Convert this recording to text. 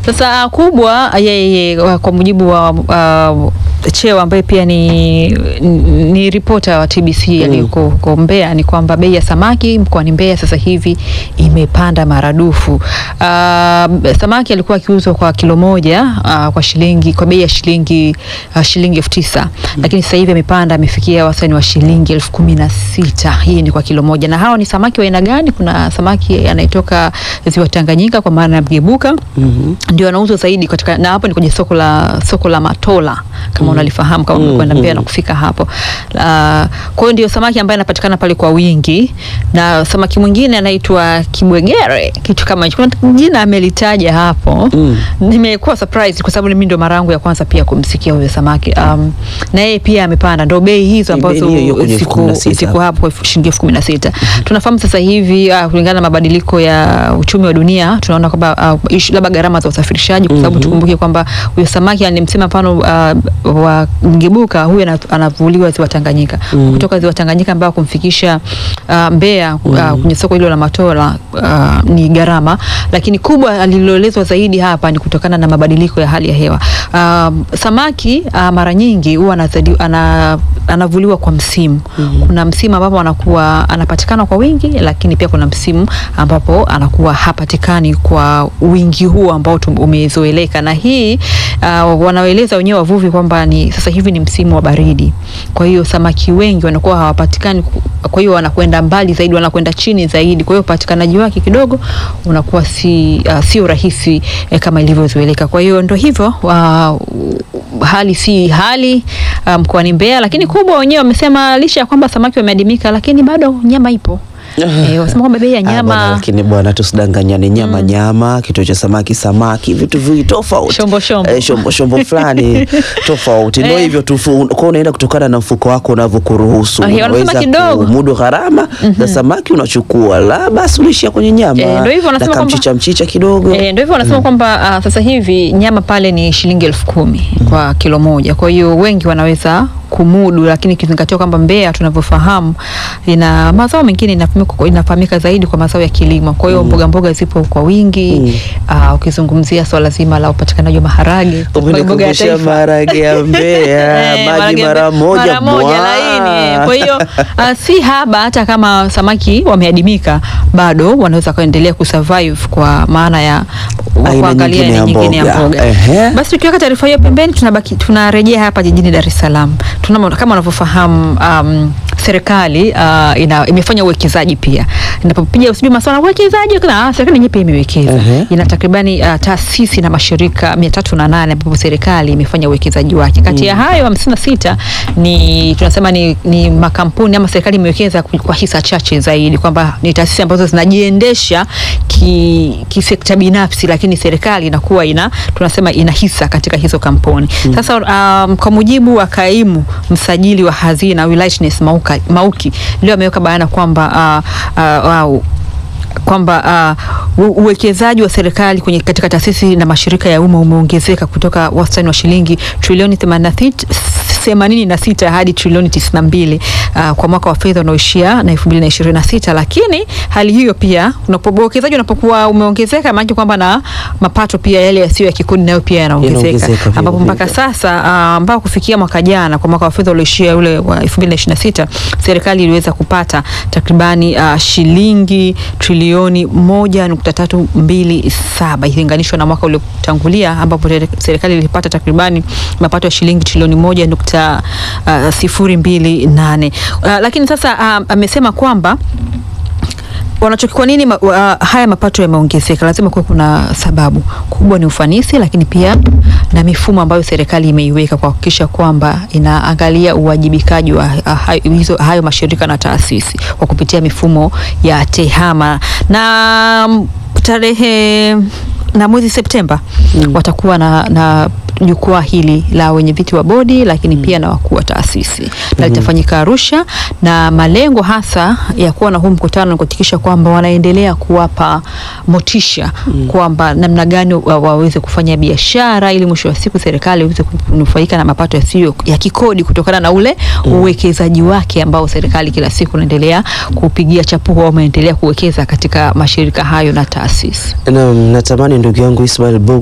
Sasa kubwa yeye kwa mujibu wa uh, Cheo ambaye pia ni, ni ripota wa TBC aliyoko huko Mbeya ni kwamba bei ya samaki mkoani Mbeya sasa hivi imepanda maradufu. Uh, samaki alikuwa akiuzwa kwa kilo moja uh, kwa shilingi kwa bei ya shilingi uh, shilingi elfu tisa lakini sasa hivi amepanda amefikia wastani wa shilingi elfu kumi na sita. Hii ni kwa kilo moja, na hao ni samaki wa aina gani? Kuna samaki anayetoka ziwa Tanganyika kwa maana ya mgebuka ndio anauzwa zaidi katika, na hapo ni kwenye soko la soko la Matola kama unalifahamu kama umekwenda Mbeya na kufika hapo. Uh, kwa hiyo ndio samaki ambaye anapatikana pale kwa wingi, na samaki mwingine anaitwa kibwegere, kitu kama hicho. Kuna jina amelitaja hapo Mm. nimekuwa surprised kwa sababu mimi ndo mara yangu ya kwanza pia kumsikia huyo samaki um, na yeye pia amepanda, ndo bei hizo Ni bei ambazo hiyo hiyo kwenye elfu kumi siku, na sita. siku hapo kwa elfu- shilingi elfu kumi na sita. Tunafahamu sasa hivi uh, kulingana na mabadiliko ya uchumi wa dunia tunaona kwamba uh, ish- labda gharama za usafirishaji kwa sababu tukumbuke kwamba huyo samaki alimsema mfano uh, wa mgebuka huyu ana- anavuliwa ziwa Tanganyika kutoka ziwa Tanganyika ambao kumfikisha uh, Mbeya uh, kwenye soko hilo la Matola uh, ni gharama, lakini kubwa aliloelezwa zaidi hapa ni kutokana na mabadiliko ya hali ya hewa. Um, samaki uh, mara nyingi huwa anazadi- ana, anavuliwa kwa msimu. Kuna msimu ambapo anakuwa anapatikana kwa wingi, lakini pia kuna msimu ambapo anakuwa hapatikani kwa wingi huo ambao tum- umezoeleka, na hii uh, wanaoeleza wenyewe wavuvi kwamba ni sasa hivi ni msimu wa baridi, kwa hiyo samaki wengi wanakuwa hawapatikani, ku- kwa hiyo wanakwenda mbali zaidi, wanakwenda chini zaidi, kwa hiyo upatikanaji wake kidogo unakuwa si uh, sio rahisi eh, kama ilivyozoeleka. Kwa hiyo ndo hivyo wa, hali si hali uh, mkoani Mbeya, lakini kubwa wenyewe wamesema licha ya kwamba samaki wameadimika, lakini bado nyama ipo. Eh, wasema kwamba bei ya Ah, bwana, nyama lakini bwana tusidanganyane, nyama nyama, kituo cha samaki samaki, vitu viwili tofauti, Shombo, shombo. eh, shombo, shombo fulani tofauti. Ndio Eh. hivyo tu, fu- kwa unaenda kutokana na mfuko wako unavyokuruhusu. Ah, yeah, wanasema Unaweza kidogo. kumudu gharama za samaki unachukua, la basi unaishia kwenye nyama Eh, ndio hivyo wanasema na kwamba- kamchicha mchicha kidogo. E, ndio hivyo wanasema kwamba ah, sasa hivi nyama pale ni shilingi elfu kumi kwa kilo moja. Kwa hiyo wengi wanaweza kumudu, lakini ikizingatiwa kwamba Mbeya tunavyofahamu ina mazao mengine inafahamika, inafahamika zaidi kwa mazao ya kilimo. Kwa hiyo mboga mboga zipo kwa wingi. Ah, ukizungumzia swala zima la upatikanaji wa maharage, mboga ya Umenikumbusha taifa. maharage ya Mbeya, Eh, maji maharage mara mbe- moja mara moja mwa. laini. eh. Kwa hiyo uh, si haba, hata kama samaki wameadimika bado wanaweza kuendelea kusurvive kwa maana ya wa Aina kuangalia nyingine aina ya nyingine ya mboga. mboga. Ehe. Basi tukiweka taarifa hiyo pembeni, tunabaki tunarejea hapa jijini Dar es Salaam. Tuna kama unavyofahamu um, serikali uh, ina, imefanya uwekezaji pia. Inapopiga usijui masuala ya uwekezaji, kuna ah, serikali yenyewe pia imewekeza. Ehe. Ina takribani uh, taasisi na mashirika mia tatu na nane ambapo serikali imefanya uwekezaji wake. Kati ya hayo hamsini na sita ni tunasema ni, ni makampuni ama serikali imewekeza ku- kwa hisa chache zaidi, kwamba ni taasisi ambazo zinajiendesha ki, kisekta binafsi, lakini serikali inakuwa ina tunasema ina hisa katika hizo kampuni. Sasa um, kwa mujibu wa kaimu msajili wa hazina Willightness Mauka, Mauki leo ameweka bayana kwamba uh, uh, uh, kwamba uh, u- uwekezaji wa serikali kwenye katika taasisi na mashirika ya umma umeongezeka kutoka wastani wa shilingi trilioni 86 hadi trilioni 92 uh, kwa mwaka wa fedha unaoishia na 2026, lakini hali hiyo pia unapo- uwekezaji unapokuwa umeongezeka maana kwamba na mapato pia yale yasiyo ya kikodi nayo pia yanaongezeka Yanaongezeka vile ambapo mpaka vile. sasa uh, ambao kufikia mwaka jana kwa mwaka wa fedha ulioishia ule wa 2026 serikali iliweza kupata takribani uh, shilingi trilioni 1.327 ikilinganishwa na mwaka uliotangulia ambapo tere- serikali ilipata takribani mapato ya shilingi trilioni 1.028. Uh, lakini sasa uh, amesema kwamba wanacho kwa nini ma, wa, haya mapato yameongezeka? Lazima kuwe kuna sababu kubwa, ni ufanisi, lakini pia na mifumo ambayo serikali imeiweka kwa kuhakikisha kwamba inaangalia uwajibikaji wa ah, hayo, hizo, hayo mashirika na taasisi kwa kupitia mifumo ya tehama na mm, tarehe na mwezi Septemba watakuwa na, na jukwaa hili la wenye viti wa bodi lakini pia na wakuu wa taasisi na litafanyika Arusha, na malengo hasa ya kuwa na huu mkutano ni kuhakikisha kwamba wanaendelea kuwapa motisha kwamba namna gani wa- waweze kufanya biashara ili mwisho wa siku serikali iweze kunufaika na mapato yasiyo ya kikodi kutokana na ule uwekezaji wake ambao serikali kila siku inaendelea kupigia chapuo au imeendelea kuwekeza katika mashirika hayo na taasisi. Na natamani ndugu yangu Ismail Bogo